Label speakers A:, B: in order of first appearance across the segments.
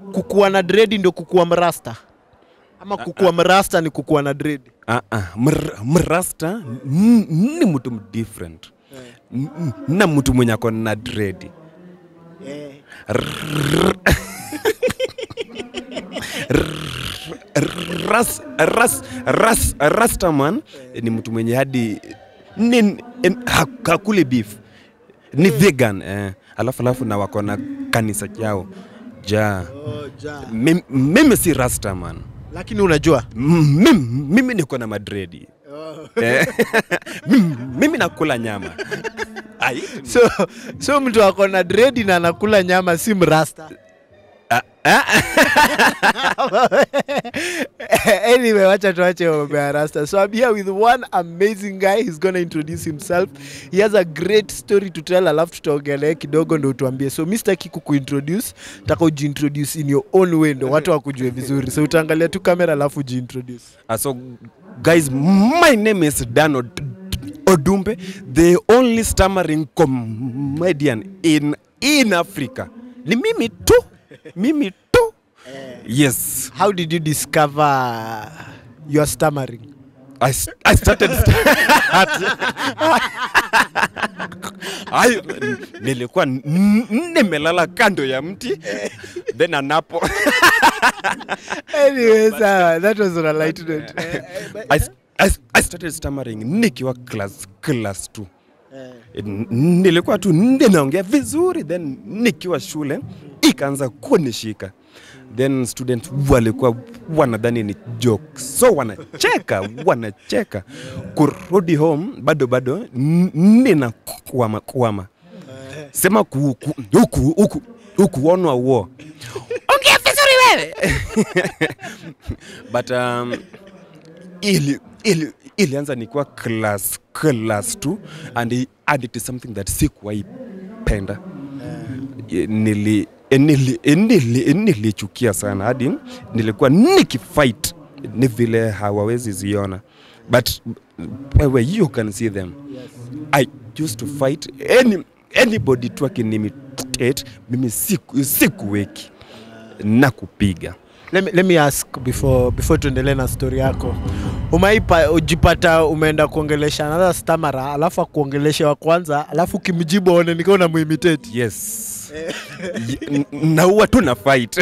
A: kukuwa na dredi ndio kukuwa mrasta ama kukuwa mrasta ni kukuwa na dredi
B: Ah, ah, mr- mrasta n- ni mtu different N- n- na mtu mwenye ako na dredi ras, ras, ras, rastaman ni mtu mwenye hadi ni, en- ha- hakuli beef ni vegan eh. alafu alafu na wako na kanisa chao ja mimi, mimi si rastaman
A: lakini unajua
B: mimi, mimi niko na madredi Eh, mimi, mimi nakula nyama Ai,
A: so, so mtu ako na dredi na anakula nyama si mrasta
B: ah, ah,
A: anyway wacha tuache mambo ya rasta so i'm here with one amazing guy he's gonna introduce himself he has a great story to tell alafu tutaongelea kidogo ndo utuambie so mi sitaki kukuintroduce taka ujiintroduce in your own way ndo watu wakujue vizuri so utaangalia tu kamera alafu ujiintroduce
B: Ah, so guys my name is dan Od- odumbe the only stammering comedian in, in africa ni mimi tu mimi tu yes
A: how did you discover your stammering
B: I, s- I started I, nilikuwa n- n- nimelala kando ya mti then anapo
A: anyway sawa that was on a light note
B: I, s- I, s- I started stammering nikiwa class class 2 N- nilikuwa tu ninaongea vizuri then nikiwa shule ikaanza kunishika then student walikuwa wanadhani ni joke so wanacheka wanacheka kurudi home bado bado n- nina kwama kwama sema ku- ku- huku huku hukuonwa uo ongea vizuri wewe but um, ili, ili, ilianza nikiwa class class 2 and, i- and it is something that sikuwahi penda Ye- nili eh, nili- eh, nili- eh, nilichukia sana hadi nilikuwa nikifight ni vile hawawezi ziona but wewe you can see them i used to fight any, anybody tu akinimitate mimi siku, sikuweki na kupiga
A: let me, let me ask before before tuendelee na story yako umaipa ujipata umeenda kuongelesha another stamara alafu akuongelesha wa kwanza alafu ukimjibu aone nikiwa unamuimitate
B: yes Y- n- naua tu na fight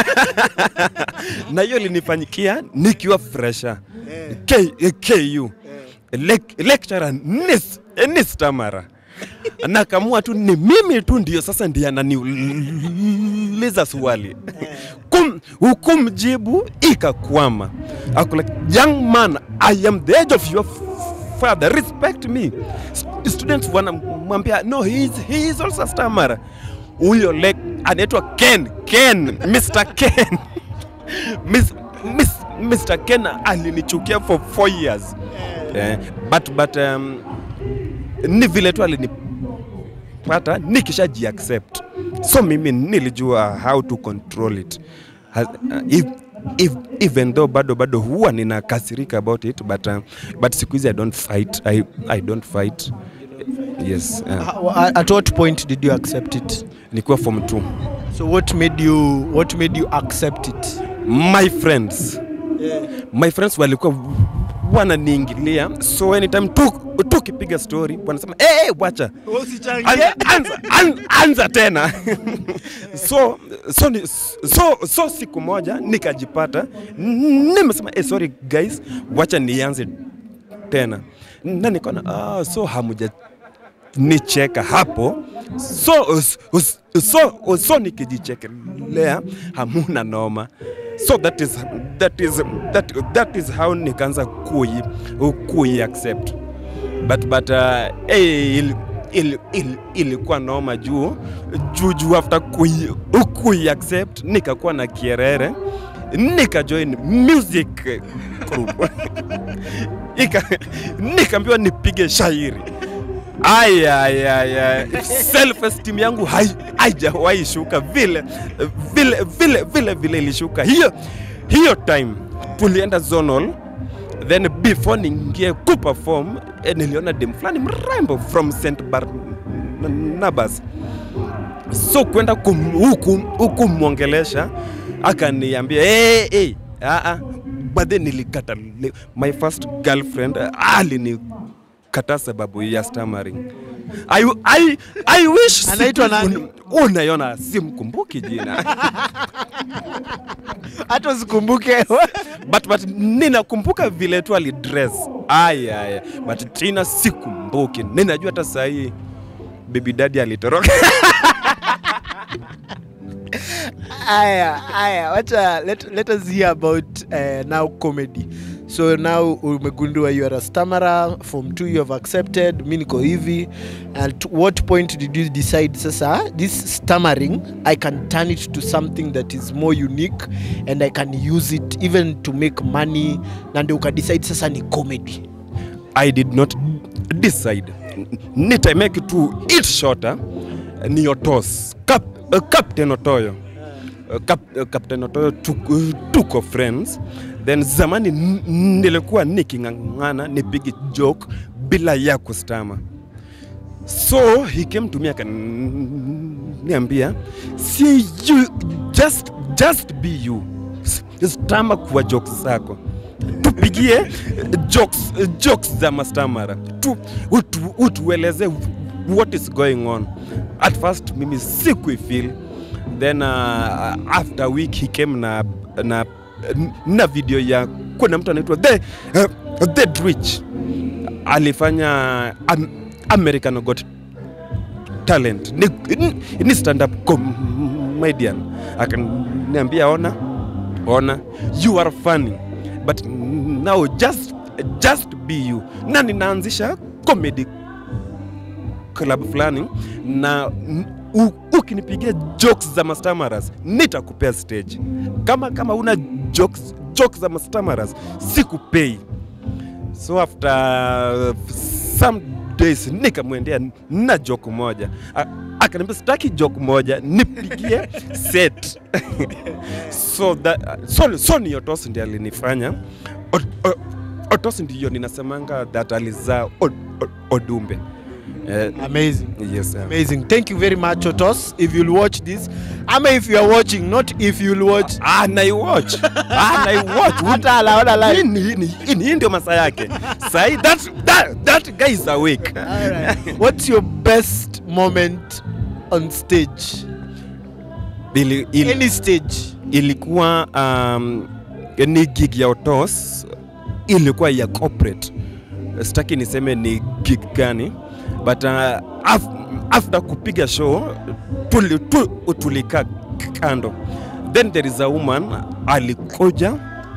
B: na hiyo linifanyikia nikiwa fresha K, eh, ku Lec- lecturer nis, ni stamara nakamua tu ni mimi tu ndio sasa ndiye ananiuliza swali Kum, hukumjibu ikakwama Ako like, young man i am the age of your father respect me St- students wanamwambia no he is, he is also a stammerer huyo le anaitwa ken ken mr ken Miss, Miss, mr ken alinichukia for four years eh, but, but um, ni vile tu alinipata nikishaji accept so mimi nilijua how to control it Has, uh, if, if, even though bado bado huwa ninakasirika about it but, uh, but siku hizi i don't fight I, i don't fight yes uh,
A: at what point did you accept it
B: nikiwa form 2
A: so what made you what made you accept it
B: my friends my friends walikuwa wananiingilia so anytime tu tukipiga story wanasema hey, hey, wacha anza, anza, an, anza tena so, so, ni- so, so siku moja nikajipata n- nimesema hey, sorry guys wacha nianze tena na nikaona ah, so hamuja nicheka hapo so, us- us- so, so nikijichekelea hamuna noma so that is, that is, that, that is how nikaanza kui, kui accept but, but uh, hey, il, il, il, ilikuwa noma juu juu juu after kui, kui accept nikakuwa na kierere nikajoin music group Ika- nikaambiwa nipige shairi aya aya aya self esteem yangu hai- haijawahi shuka vile vile vile vile vile ilishuka hiyo hiyo time tulienda zonal then before niingie kuperform eh, niliona dem fulani mrembo from st barnabas so kwenda kum- huku huku mwongelesha akaniambia hey, hey, ah, ah. but then nilikata my first girlfriend alinikata sababu ya stammering I, I, I wish
A: Anaitwa
B: siku-
A: nani?
B: unaiona simkumbuki jina
A: hata usikumbuke
B: but, but ninakumbuka vile tu alidress aya aya but jina sikumbuki ninajua hata sahii baby daddy alitoroka
A: aya aya wacha let, let us hear about uh, now comedy so now umegundua you are a stammerer form 2 you have accepted mi niko hivi and to what point did you decide sasa this stammering i can turn it to something that is more unique and i can use it even to make money na ndio ukadecide sasa ni comedy
B: I did not decide. Need I make it to it shorter? Ni Otos. Cap, uh, Captain Otoyo. Uh, Cap, uh, Captain Otoyo took, uh, tuko friends. Then zamani n- nilikuwa niking'ang'ana nipige joke bila ya kustama. So he came to me akaniambia, see you just just be you. S- Stama kwa jokes zako tupigie jokes, jokes za mastamara tu, utu, utueleze what is going on at first mimi sikuifeel then uh, after a week he came na, na, na video ya kuna mtu anaitwa the, uh, the rich alifanya um, american got talent ni, ni, ni stand up comedian akaniambia ona ona you are funny but now just just be you na ninaanzisha comedy club fulani na n- u- ukinipigia jokes za mastamaras nitakupea stage kama kama una jokes, jokes za mastamaras sikupei so after uh, some days nikamwendea na joke moja A- akaniambia sitaki joke moja nipigie set so, that, so, so ni Otos ndiye alinifanya Ot- o- Otos ndiyo ninasemanga that alizaa Od- Od- Odumbe Eh,
A: amazing
B: yes, sir.
A: amazing thank you very much otos if you'll watch this ama if you are watching not if you'll watch
B: Ah, naiwatch ah, naiwatch
A: hata alaona live
B: Hii ni- hii ni- hii ndio masaa yake sahi that, that, that guy is awake
A: Alright. What's your best moment on stage?
B: ili, ili,
A: Any stage.
B: ilikuwa um, ni gig ya Otos ilikuwa ya corporate. Sitaki niseme ni gig gani but uh, af, after kupiga show tuli, tu, tulikaa kando then there is a woman alikuja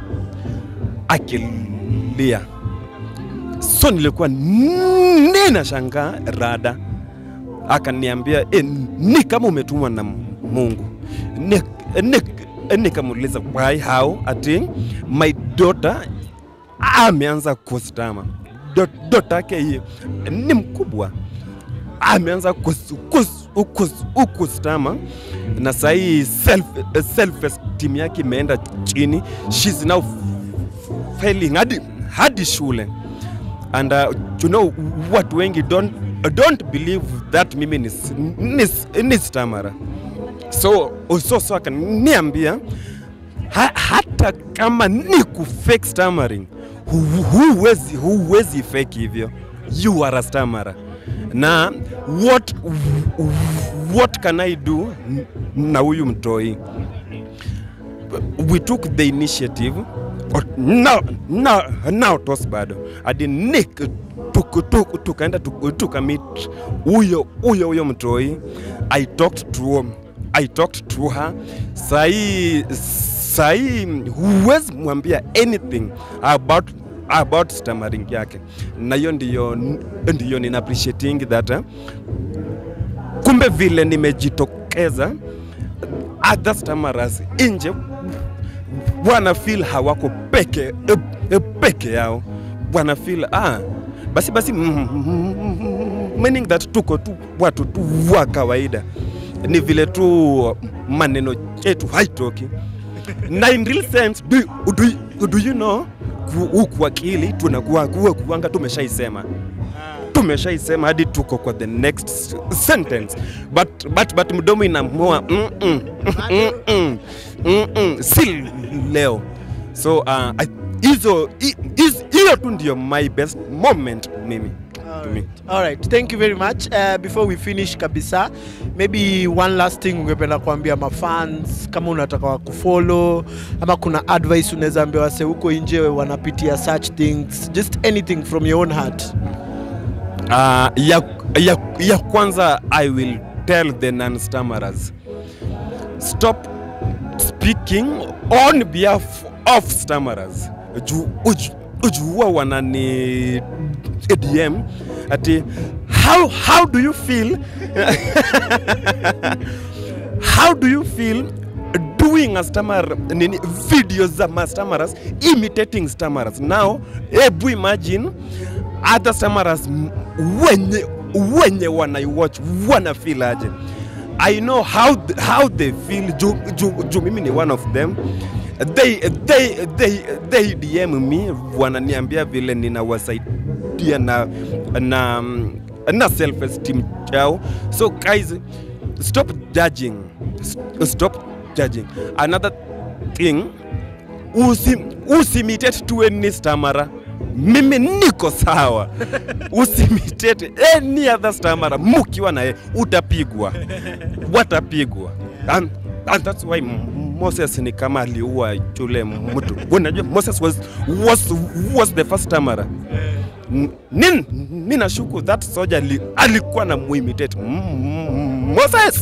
B: akilia so nilikuwa nina shangaa rada akaniambia e, ni kama umetumwa na Mungu ni, ni, nikamuuliza why how ati my daughter ameanza kustama Do- daughter yake hii ni mkubwa ameanza kus- kus- kus- kustama na sahii self, self esteem yake imeenda chini she's now failing hadi, hadi shule and uh, you know watu wengi don't, don't believe that mimi ni, ni, ni stamara so so, so akaniambia ha, hata kama ni kufake stammering hu- huwezi huwezi fake hivyo you are a stammerer na what what can i do na huyu mtoi we took the initiative O- now, now, now tos bado hadi nick tuku- tuku- tukaenda tuku- tukamit huyo huyo huyo mtoi i talked to i talked to her sahii sahii huwezi mwambia anything about about stammering yake na hiyo ndiyo ndiyo nina appreciating that uh, kumbe vile nimejitokeza other stammerers nje wana feel hawako peke e, e, peke yao wana feel ah, basi basi mm, mm, meaning that tuko tu watu tu wa kawaida ni vile tu maneno yetu haitoki na in real sense do, do, do you know ku- huku akili tunakuwa kuwa kuanga tumeshaisema tumeshaisema hadi tuko kwa the next sentence but, but, but mdomo inamua mm -mm, mm -mm, mm -mm, si leo so uh, I- hizo hi- hiz- hiyo tu ndio my best moment mimi to me.
A: All right, thank you very much. Uh, before we finish kabisa, maybe one last thing ungependa kuambia mafans kama unataka wakufollow ama kuna advice unaweza ambia wase huko nje wanapitia such things, just anything from your own heart.
B: Uh, ya, ya, ya kwanza I will tell the non-stammerers stop speaking on behalf of stammerers. Ju, uju, uju huwa wanani DM ati how, how do you feel how do you feel doing a stammer nini videos za ma stammerers imitating stammerers now hebu imagine other stammerers m- wenye wenye wanaiwatch wana feel aje i know how, th- how they feel juu ju, ju mimi ni one of them they, they, they, they dm me wananiambia vile ninawasaidia na, na, na self esteem chao so guys stop judging S- stop judging another thing usi, usimitate tu any stamara mimi niko sawa usimitate any other stamara mukiwa naye utapigwa watapigwa and, and that's why M- moses ni kama aliua yule mtu unajua moses was, was, was the first stamara Nin, ninashuku that soldier li, alikuwa na muimitate mm, mm, Moses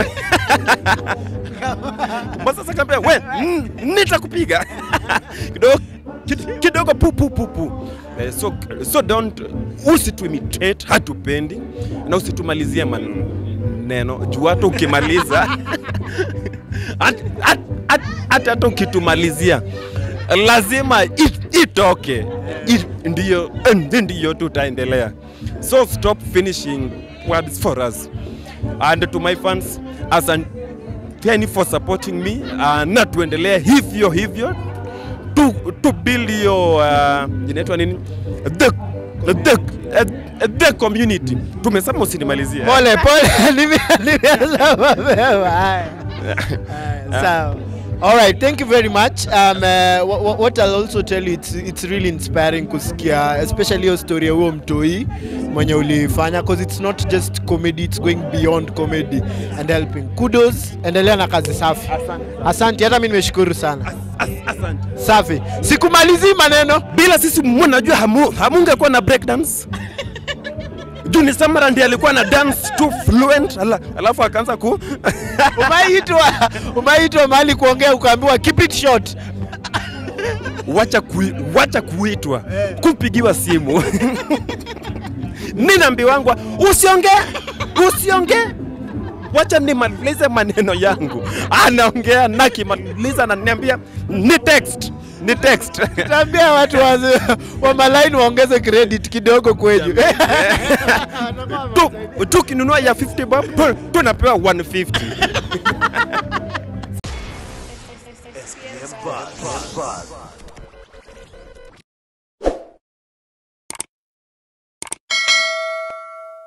B: Moses akamwambia we mm, nitakupiga kidogo kid- kidogo pu pu pu pu eh, so, so don't usituimitate hatupendi na usitumalizie maneno juu hata ukimaliza hata hata- hata ukitumalizia lazima it, itoke it, ndiyo, ndiyo tutaendelea so stop finishing words for us and to my fans asanteni for supporting me uh, na tuendelee hivyo hivyo to, to build your uh, inaitwa nini the, the, uh, the community tumesema usinimalizie
A: Pole pole, nime- nimeanza mapema. Haya. Haya, Sawa. All right, thank you very much. Um, uh, what, what I'll also tell you, it's, it's really inspiring kusikia, especially hiyo story ya huo mtoi mwenye ulifanya because it's not just comedy, it's going beyond comedy and helping. Kudos, endelea na kazi safi. Asante, hata mimi nimeshukuru sana.
B: As- asante
A: Safi. Sikumalizii maneno.
B: bila sisi mnajua hamu, hamungekuwa na break dance Juni Samara ndiye alikuwa na dance too fluent ala, alafu akaanza ku
A: Umeitwa, umeitwa mahali kuongea ukaambiwa keep it short.
B: wacha, kui, wacha kuitwa kupigiwa simu ninaambiwangwa usiongee usiongee wacha nimalize maneno yangu anaongea nakimaliza ananiambia ni text ni text
A: Taambia watu wa, wa malaini waongeze credit kidogo kwenyu.
B: tu tukinunua ya 50 bob tu- tunapewa 150
C: SPM Buzz.